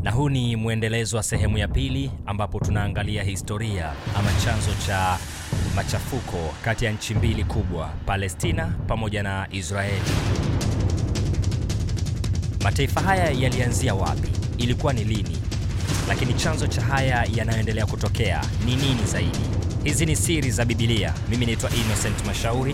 na huu ni mwendelezo wa sehemu ya pili ambapo tunaangalia historia ama chanzo cha machafuko kati ya nchi mbili kubwa, Palestina pamoja na Israeli. Mataifa haya yalianzia wapi? Ilikuwa ni lini? Lakini chanzo cha haya yanayoendelea kutokea ni nini zaidi? Hizi ni siri za Biblia. Mimi naitwa Innocent Mashauri.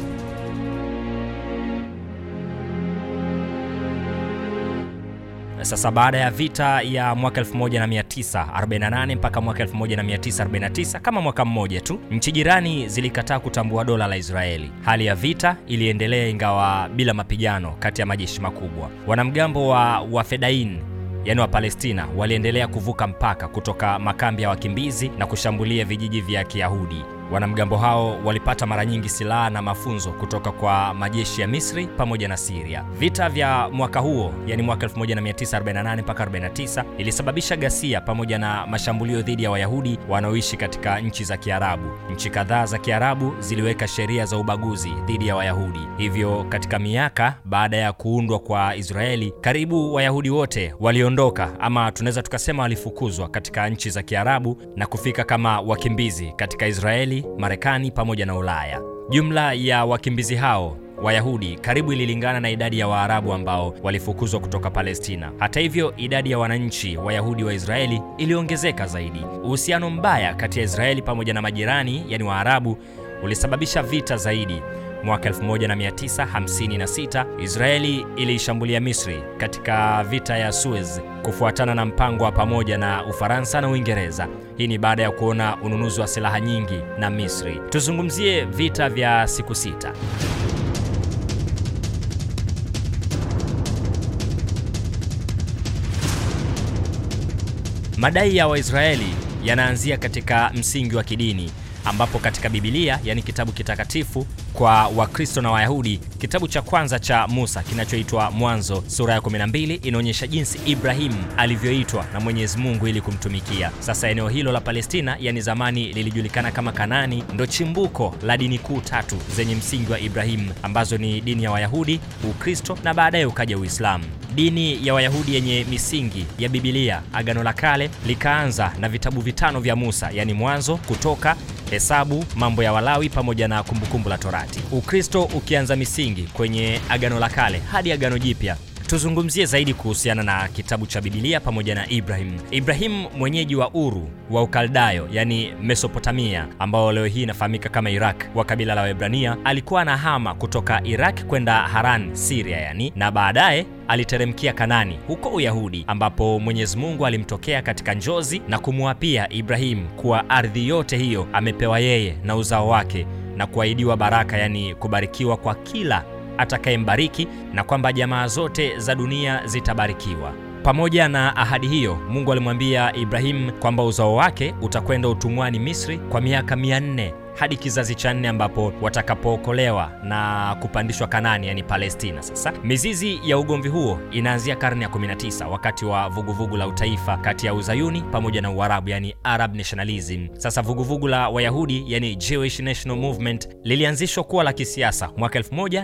Sasa baada ya vita ya mwaka 1948 mpaka mwaka 1949, kama mwaka mmoja tu, nchi jirani zilikataa kutambua dola la Israeli. Hali ya vita iliendelea ingawa bila mapigano kati ya majeshi makubwa. Wanamgambo wa Wafedain yaani wa Palestina waliendelea kuvuka mpaka kutoka makambi ya wakimbizi na kushambulia vijiji vya Kiyahudi. Wanamgambo hao walipata mara nyingi silaha na mafunzo kutoka kwa majeshi ya Misri pamoja na Syria. Vita vya mwaka huo, yani mwaka 1948 mpaka 49, ilisababisha ghasia pamoja na mashambulio dhidi ya Wayahudi wanaoishi katika nchi za Kiarabu. Nchi kadhaa za Kiarabu ziliweka sheria za ubaguzi dhidi ya Wayahudi. Hivyo katika miaka baada ya kuundwa kwa Israeli, karibu Wayahudi wote waliondoka ama tunaweza tukasema walifukuzwa katika nchi za Kiarabu na kufika kama wakimbizi katika Israeli Marekani pamoja na Ulaya. Jumla ya wakimbizi hao Wayahudi karibu ililingana na idadi ya Waarabu ambao walifukuzwa kutoka Palestina. Hata hivyo, idadi ya wananchi Wayahudi wa Israeli iliongezeka zaidi. Uhusiano mbaya kati ya Israeli pamoja na majirani, yani Waarabu, ulisababisha vita zaidi. Mwaka 1956 Israeli iliishambulia Misri katika vita ya Suez kufuatana na mpango wa pamoja na Ufaransa na Uingereza. Hii ni baada ya kuona ununuzi wa silaha nyingi na Misri. Tuzungumzie vita vya siku sita. Madai ya Waisraeli yanaanzia katika msingi wa kidini ambapo katika Biblia yani kitabu kitakatifu kwa Wakristo na Wayahudi, kitabu cha kwanza cha Musa kinachoitwa Mwanzo sura ya 12 inaonyesha jinsi Ibrahim alivyoitwa na Mwenyezi Mungu ili kumtumikia. Sasa eneo hilo la Palestina, yani zamani lilijulikana kama Kanani, ndo chimbuko la dini kuu tatu zenye msingi wa Ibrahim ambazo ni dini ya Wayahudi, Ukristo na baadaye ukaja Uislamu. Dini ya Wayahudi yenye misingi ya Biblia, Agano la Kale, likaanza na vitabu vitano vya Musa, yani Mwanzo, Kutoka, Hesabu, Mambo ya Walawi pamoja na Kumbukumbu la Torati. Ukristo ukianza misingi kwenye Agano la Kale hadi Agano Jipya. Tuzungumzie zaidi kuhusiana na kitabu cha Biblia pamoja na Ibrahim. Ibrahim mwenyeji wa Uru wa Ukaldayo, yani Mesopotamia, ambao leo hii inafahamika kama Iraq, wa kabila la Waebrania, alikuwa anahama kutoka Iraq kwenda Haran, Syria yani, na baadaye aliteremkia Kanani huko Uyahudi, ambapo Mwenyezi Mungu alimtokea katika njozi na kumwapia Ibrahim kuwa ardhi yote hiyo amepewa yeye na uzao wake na kuahidiwa baraka, yani kubarikiwa kwa kila atakayembariki na kwamba jamaa zote za dunia zitabarikiwa. Pamoja na ahadi hiyo, Mungu alimwambia Ibrahim kwamba uzao wake utakwenda utumwani Misri kwa miaka mia nne hadi kizazi cha nne ambapo watakapookolewa na kupandishwa Kanani, yani Palestina. Sasa mizizi ya ugomvi huo inaanzia karne ya 19 wakati wa vuguvugu vugu la utaifa kati ya Uzayuni pamoja na Uarabu, yani Arab nationalism. Sasa vuguvugu vugu la Wayahudi, yani Jewish National Movement, lilianzishwa kuwa la kisiasa mwaka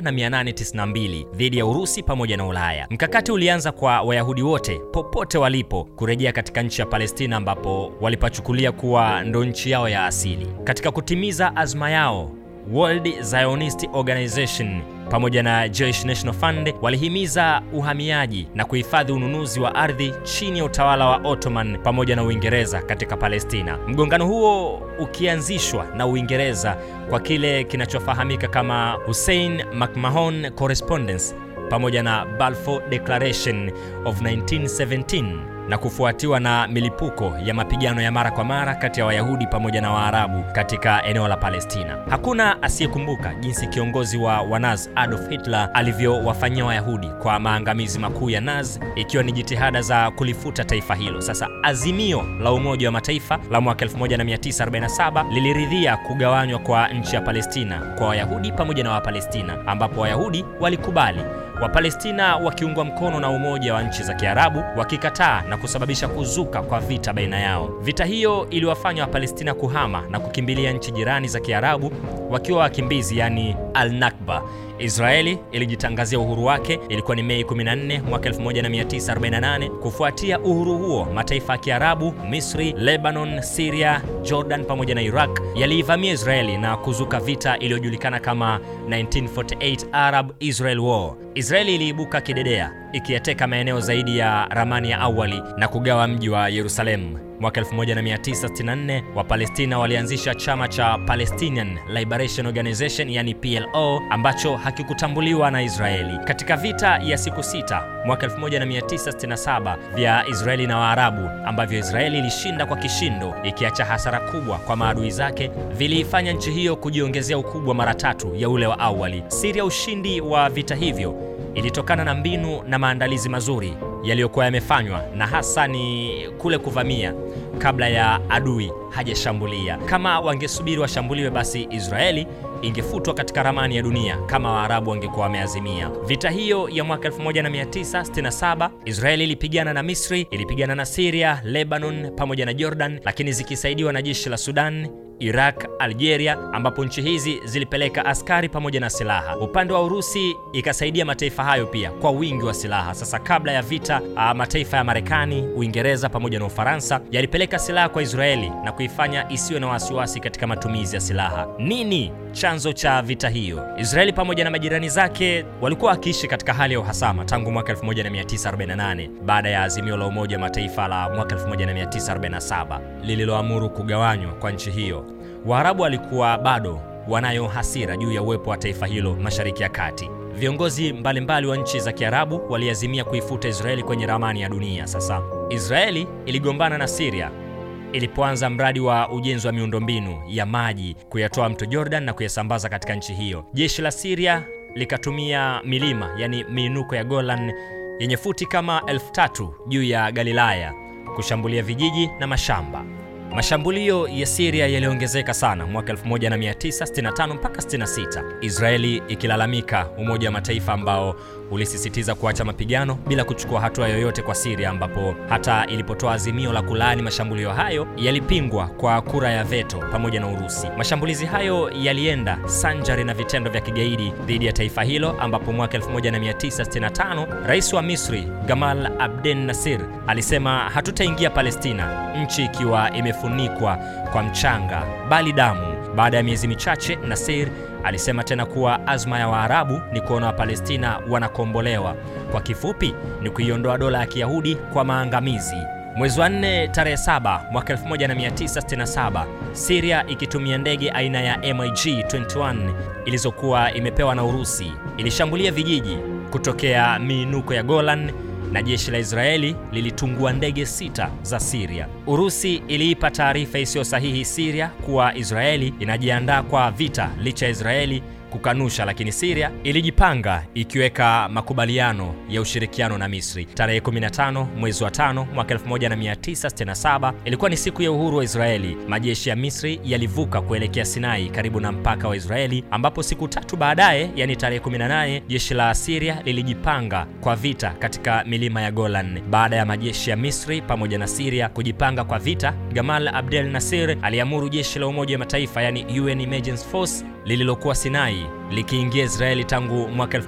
1892 dhidi ya Urusi pamoja na Ulaya. Mkakati ulianza kwa Wayahudi wote popote walipo kurejea katika nchi ya Palestina ambapo walipachukulia kuwa ndo nchi yao ya asili. Katika kutimiza azma yao World Zionist Organization pamoja na Jewish National Fund walihimiza uhamiaji na kuhifadhi ununuzi wa ardhi chini ya utawala wa Ottoman pamoja na Uingereza katika Palestina. Mgongano huo ukianzishwa na Uingereza kwa kile kinachofahamika kama Hussein McMahon Correspondence pamoja na Balfour Declaration of 1917 na kufuatiwa na milipuko ya mapigano ya mara kwa mara kati ya Wayahudi pamoja na Waarabu katika eneo la Palestina. Hakuna asiyekumbuka jinsi kiongozi wa Wanaz Adolf Hitler alivyowafanyia Wayahudi kwa maangamizi makuu ya Nazi, ikiwa ni jitihada za kulifuta taifa hilo. Sasa azimio la Umoja wa Mataifa la mwaka 1947 liliridhia kugawanywa kwa nchi ya Palestina kwa Wayahudi pamoja na Wapalestina, ambapo Wayahudi walikubali Wapalestina wakiungwa mkono na Umoja wa Nchi za Kiarabu wakikataa na kusababisha kuzuka kwa vita baina yao. Vita hiyo iliwafanya Wapalestina kuhama na kukimbilia nchi jirani za Kiarabu wakiwa wakimbizi, yani al-Nakba. Israeli ilijitangazia uhuru wake, ilikuwa ni Mei 14 mwaka 1948. Kufuatia uhuru huo, mataifa ya Kiarabu, Misri, Lebanon, Syria, Jordan pamoja na Iraq yaliivamia Israeli na kuzuka vita iliyojulikana kama 1948 Arab Israel War. Israeli iliibuka kidedea ikiyateka maeneo zaidi ya ramani ya awali na kugawa mji wa Yerusalemu. Mwaka 1964 Wapalestina walianzisha chama cha Palestinian Liberation Organization yani PLO ambacho hakikutambuliwa na Israeli. Katika vita ya siku sita mwaka 1967 vya Israeli na Waarabu ambavyo Israeli ilishinda kwa kishindo ikiacha hasara kubwa kwa maadui zake, viliifanya nchi hiyo kujiongezea ukubwa mara tatu ya ule wa awali. Siri ya ushindi wa vita hivyo ilitokana na mbinu na maandalizi mazuri yaliyokuwa yamefanywa na hasa ni kule kuvamia kabla ya adui hajashambulia. Kama wangesubiri washambuliwe, basi Israeli ingefutwa katika ramani ya dunia kama Waarabu wangekuwa wameazimia. Vita hiyo ya mwaka 1967 Israeli ilipigana na Misri, ilipigana na Syria, Lebanon pamoja na Jordan, lakini zikisaidiwa na jeshi la Sudan Iraq, Algeria ambapo nchi hizi zilipeleka askari pamoja na silaha. Upande wa Urusi ikasaidia mataifa hayo pia kwa wingi wa silaha. Sasa kabla ya vita, mataifa ya Marekani, Uingereza pamoja na Ufaransa yalipeleka silaha kwa Israeli na kuifanya isiwe na wasiwasi katika matumizi ya silaha. Nini chanzo cha vita hiyo? Israeli pamoja na majirani zake walikuwa wakiishi katika hali ya uhasama tangu mwaka 1948 baada ya azimio la Umoja wa Mataifa la mwaka 1947 lililoamuru kugawanywa kwa nchi hiyo. Waarabu walikuwa bado wanayo hasira juu ya uwepo wa taifa hilo Mashariki ya Kati. Viongozi mbalimbali mbali wa nchi za Kiarabu waliazimia kuifuta Israeli kwenye ramani ya dunia. Sasa Israeli iligombana na Syria ilipoanza mradi wa ujenzi wa miundombinu ya maji kuyatoa mto Jordan na kuyasambaza katika nchi hiyo. Jeshi la Syria likatumia milima, yani miinuko ya Golan yenye futi kama elfu tatu juu ya Galilaya kushambulia vijiji na mashamba. Mashambulio ya Syria yaliongezeka sana mwaka 1965 mpaka 66, Israeli ikilalamika Umoja wa Mataifa ambao ulisisitiza kuacha mapigano bila kuchukua hatua yoyote kwa Syria, ambapo hata ilipotoa azimio la kulaani mashambulio hayo yalipingwa kwa kura ya veto pamoja na Urusi. Mashambulizi hayo yalienda sanjari na vitendo vya kigaidi dhidi ya taifa hilo, ambapo mwaka 1965 Rais wa Misri Gamal Abdel Nasser alisema, hatutaingia Palestina nchi ikiwa imefunikwa kwa mchanga bali damu. Baada ya miezi michache, Nasser alisema tena kuwa azma ya Waarabu ni kuona Wapalestina wanakombolewa. Kwa kifupi, ni kuiondoa dola ya Kiyahudi kwa maangamizi. Mwezi wa 4 tarehe 7 mwaka 1967, Syria ikitumia ndege aina ya MiG-21 ilizokuwa imepewa na Urusi ilishambulia vijiji kutokea miinuko ya Golan na jeshi la Israeli lilitungua ndege sita za Syria. Urusi iliipa taarifa isiyo sahihi Syria kuwa Israeli inajiandaa kwa vita licha ya Israeli kukanusha, lakini Syria ilijipanga ikiweka makubaliano ya ushirikiano na Misri. Tarehe 15 mwezi wa 5 mwaka 1967 ilikuwa ni siku ya uhuru wa Israeli. Majeshi ya Misri yalivuka kuelekea Sinai karibu na mpaka wa Israeli, ambapo siku tatu baadaye, yani tarehe 18, jeshi la Syria lilijipanga kwa vita katika milima ya Golan. Baada ya majeshi ya Misri pamoja na Syria kujipanga kwa vita, Gamal Abdel Nasser aliamuru jeshi la Umoja wa Mataifa, yani UN Emergency Force lililokuwa Sinai likiingia Israeli tangu mwaka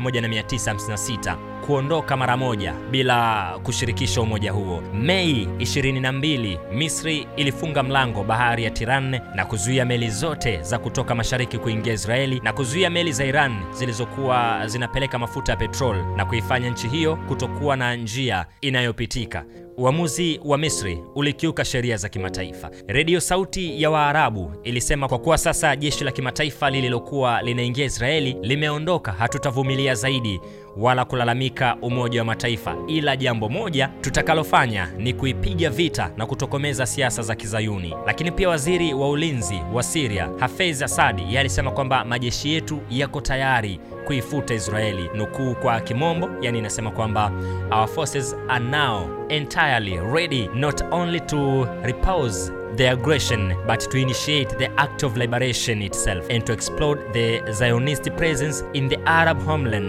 1956 kuondoka mara moja bila kushirikisha umoja huo. Mei 22, Misri ilifunga mlango bahari ya Tiran na kuzuia meli zote za kutoka mashariki kuingia Israeli na kuzuia meli za Iran zilizokuwa zinapeleka mafuta ya petrol na kuifanya nchi hiyo kutokuwa na njia inayopitika. Uamuzi wa Misri ulikiuka sheria za kimataifa. Redio Sauti ya Waarabu ilisema kwa kuwa sasa jeshi la kimataifa lililokuwa linaingia Israeli limeondoka, hatutavumilia zaidi wala kulalamika Umoja wa Mataifa, ila jambo moja tutakalofanya ni kuipiga vita na kutokomeza siasa za Kizayuni. Lakini pia waziri wa ulinzi wa Syria Hafez Assad yeye alisema kwamba majeshi yetu yako tayari kuifuta Israeli. Nukuu kwa kimombo, yani inasema kwamba our forces are now entirely ready not only to repulse the aggression but to initiate the act of liberation itself and to explode the Zionist presence in the Arab homeland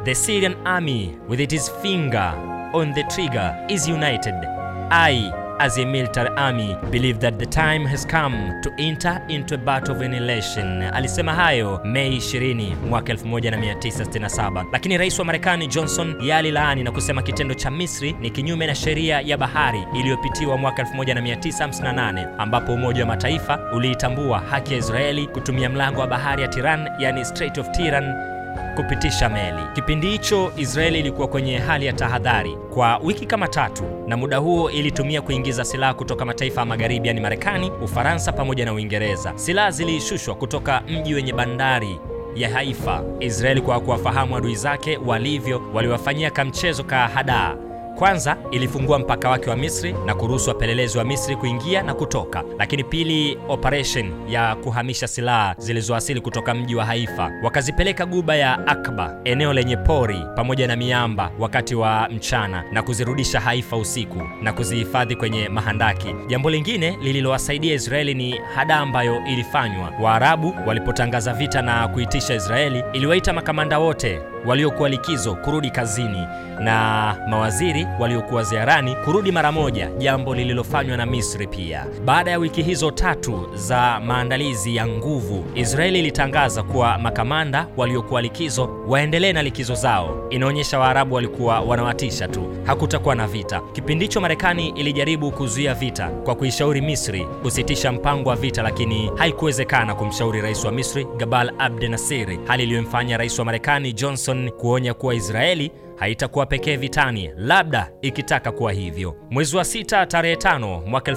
The Syrian army with its finger on the trigger is united. I as a military army believe that the time has come to enter into a battle of annihilation. Alisema hayo Mei 20 mwaka 1967, lakini rais wa Marekani Johnson yalilaani na kusema kitendo cha Misri ni kinyume na sheria ya bahari iliyopitiwa mwaka 1958 ambapo Umoja wa Mataifa uliitambua haki ya Israeli kutumia mlango wa bahari ya Tiran, yani Strait of Tiran kupitisha meli. Kipindi hicho Israeli ilikuwa kwenye hali ya tahadhari kwa wiki kama tatu, na muda huo ilitumia kuingiza silaha kutoka mataifa ya magharibi, yani Marekani, Ufaransa pamoja na Uingereza. Silaha zilishushwa kutoka mji wenye bandari ya Haifa. Israeli kwa kuwafahamu adui zake walivyo, waliwafanyia kamchezo ka hadaa. Kwanza ilifungua mpaka wake wa Misri na kuruhusu wapelelezi wa Misri kuingia na kutoka. Lakini pili, operation ya kuhamisha silaha zilizowasili kutoka mji wa Haifa wakazipeleka guba ya Akba, eneo lenye pori pamoja na miamba wakati wa mchana, na kuzirudisha Haifa usiku na kuzihifadhi kwenye mahandaki. Jambo lingine lililowasaidia Israeli ni hadaa ambayo ilifanywa. Waarabu walipotangaza vita na kuitisha Israeli, iliwaita makamanda wote waliokuwa likizo kurudi kazini na mawaziri waliokuwa ziarani kurudi mara moja, jambo lililofanywa na Misri pia. Baada ya wiki hizo tatu za maandalizi ya nguvu, Israeli ilitangaza kuwa makamanda waliokuwa likizo waendelee na likizo zao. Inaonyesha Waarabu walikuwa wanawatisha tu, hakutakuwa na vita. Kipindi hicho Marekani ilijaribu kuzuia vita kwa kuishauri Misri kusitisha mpango wa vita, lakini haikuwezekana kumshauri rais wa Misri Gabal Abdel Nasser, hali iliyomfanya rais wa Marekani Johnson kuonya kuwa Israeli haitakuwa pekee vitani, labda ikitaka kuwa hivyo. Mwezi wa sita tarehe tano mwaka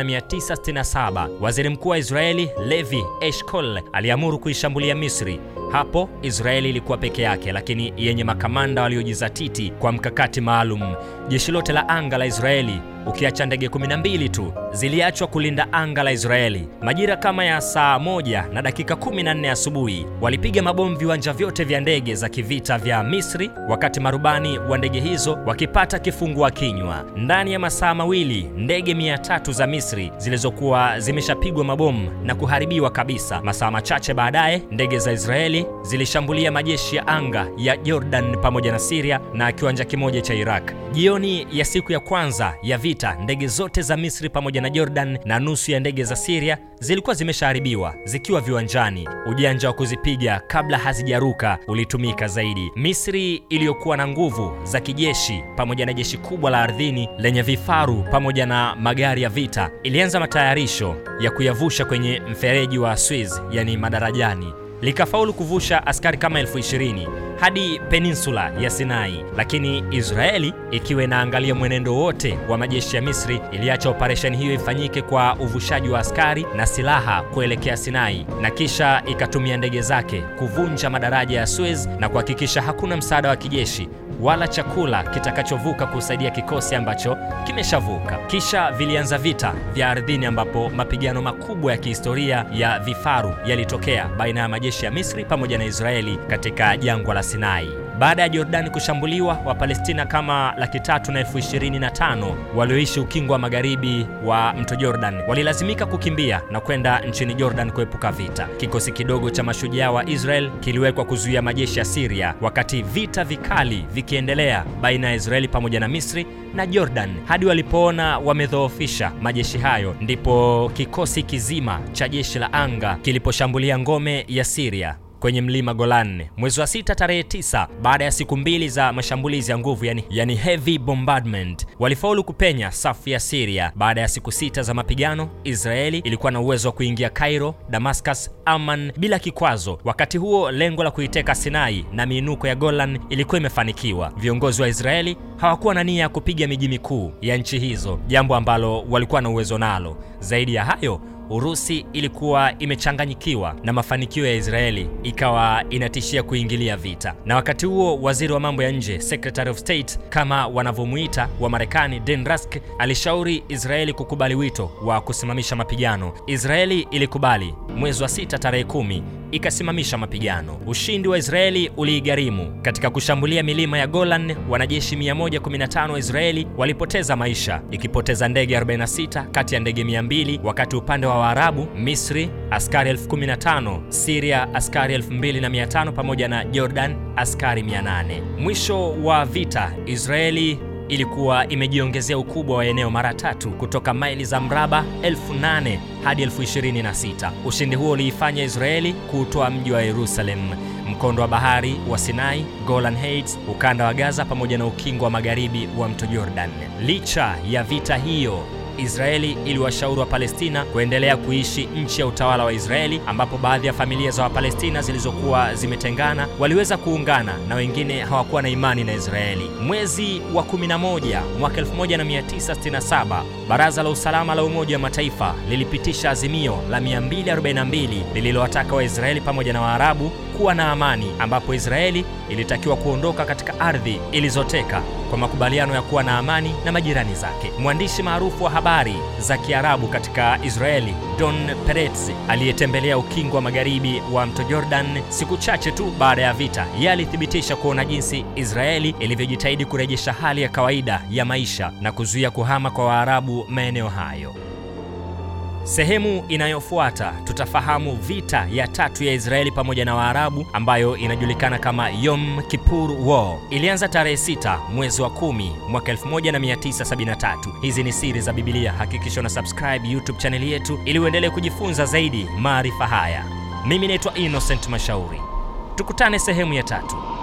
1967 waziri mkuu wa Israeli Levi Eshkol aliamuru kuishambulia Misri. Hapo Israeli ilikuwa peke yake, lakini yenye makamanda waliojizatiti kwa mkakati maalum. Jeshi lote la anga la Israeli ukiacha ndege 12 tu ziliachwa kulinda anga la Israeli. Majira kama ya saa moja na dakika 14 asubuhi, walipiga mabomu viwanja vyote vya ndege za kivita vya Misri, wakati marubani wa ndege hizo wakipata kifungua kinywa. Ndani ya masaa mawili, ndege 300 za Misri zilizokuwa zimeshapigwa mabomu na kuharibiwa kabisa. Masaa machache baadaye, ndege za Israeli zilishambulia majeshi ya anga ya Jordan pamoja na Syria na kiwanja kimoja cha Iraq. Jioni ya siku ya kwanza ya vita, ndege zote za Misri pamoja na Jordan na nusu ya ndege za Syria zilikuwa zimeshaharibiwa zikiwa viwanjani. Ujanja wa kuzipiga kabla hazijaruka ulitumika zaidi. Misri iliyokuwa na nguvu za kijeshi pamoja na jeshi kubwa la ardhini lenye vifaru pamoja na magari ya vita ilianza matayarisho ya kuyavusha kwenye mfereji wa Suez, yani madarajani likafaulu kuvusha askari kama elfu ishirini hadi peninsula ya Sinai, lakini Israeli ikiwa inaangalia mwenendo wote wa majeshi ya Misri iliacha operesheni hiyo ifanyike kwa uvushaji wa askari na silaha kuelekea Sinai, na kisha ikatumia ndege zake kuvunja madaraja ya Suez na kuhakikisha hakuna msaada wa kijeshi wala chakula kitakachovuka kusaidia kikosi ambacho kimeshavuka. Kisha vilianza vita vya ardhini, ambapo mapigano makubwa ya kihistoria ya vifaru yalitokea baina ya majeshi ya Misri pamoja na Israeli katika jangwa la Sinai. Baada ya Jordani kushambuliwa, Wapalestina kama laki tatu na elfu ishirini na tano walioishi ukingo wa magharibi wa mto Jordan walilazimika kukimbia na kwenda nchini Jordan kuepuka vita. Kikosi kidogo cha mashujaa wa Israel kiliwekwa kuzuia majeshi ya Syria, wakati vita vikali vikiendelea baina ya Israeli pamoja na Misri na Jordan hadi walipoona wamedhoofisha majeshi hayo, ndipo kikosi kizima cha jeshi la anga kiliposhambulia ngome ya Syria kwenye mlima Golan mwezi wa sita tarehe tisa. Baada ya siku mbili za mashambulizi ya nguvu yani, yani heavy bombardment, walifaulu kupenya safu ya Syria. Baada ya siku sita za mapigano, Israeli ilikuwa na uwezo wa kuingia Cairo, Damascus, Amman bila kikwazo. Wakati huo lengo la kuiteka Sinai na miinuko ya Golan ilikuwa imefanikiwa. Viongozi wa Israeli hawakuwa na nia ya kupiga miji mikuu ya nchi hizo, jambo ambalo walikuwa na uwezo nalo. Zaidi ya hayo Urusi ilikuwa imechanganyikiwa na mafanikio ya Israeli, ikawa inatishia kuingilia vita. Na wakati huo waziri wa mambo ya nje, Secretary of State kama wanavyomuita wa Marekani, Dan Rusk alishauri Israeli kukubali wito wa kusimamisha mapigano. Israeli ilikubali. Mwezi wa sita tarehe kumi ikasimamisha mapigano. Ushindi wa Israeli uliigharimu. Katika kushambulia milima ya Golan, wanajeshi 115 wa Israeli walipoteza maisha, ikipoteza ndege 46 kati ya ndege 200, wakati upande wa Waarabu, Misri askari 15,000, Syria askari 2500 pamoja na Jordan askari 800. Mwisho wa vita, Israeli ilikuwa imejiongezea ukubwa wa eneo mara tatu kutoka maili za mraba 8,000 hadi 26,000. Ushindi huo uliifanya Israeli kuutoa mji wa Yerusalem, mkondo wa bahari wa Sinai, Golan Heights, ukanda wa Gaza pamoja na ukingo wa magharibi wa mto Jordan. Licha ya vita hiyo Israeli iliwashauri wa Palestina kuendelea kuishi nchi ya utawala wa Israeli, ambapo baadhi ya familia za Wapalestina zilizokuwa zimetengana waliweza kuungana na wengine hawakuwa na imani na Israeli. Mwezi wa 11 mwaka 1967, Baraza la Usalama la Umoja wa Mataifa lilipitisha azimio la 242 lililowataka Waisraeli pamoja na Waarabu kuwa na amani, ambapo Israeli ilitakiwa kuondoka katika ardhi ilizoteka kwa makubaliano ya kuwa na amani na majirani zake. Mwandishi maarufu wa habari za Kiarabu katika Israeli, Don Peretz, aliyetembelea ukingo wa magharibi wa mto Jordan siku chache tu baada ya vita, yeye alithibitisha kuona jinsi Israeli ilivyojitahidi kurejesha hali ya kawaida ya maisha na kuzuia kuhama kwa Waarabu maeneo hayo. Sehemu inayofuata tutafahamu vita ya tatu ya Israeli pamoja na Waarabu ambayo inajulikana kama Yom Kippur War. Ilianza tarehe 6 mwezi wa 10 mwaka 1973. Hizi ni siri za Biblia. Hakikisha una subscribe YouTube chaneli yetu ili uendelee kujifunza zaidi maarifa haya. Mimi naitwa Innocent Mashauri. Tukutane sehemu ya tatu.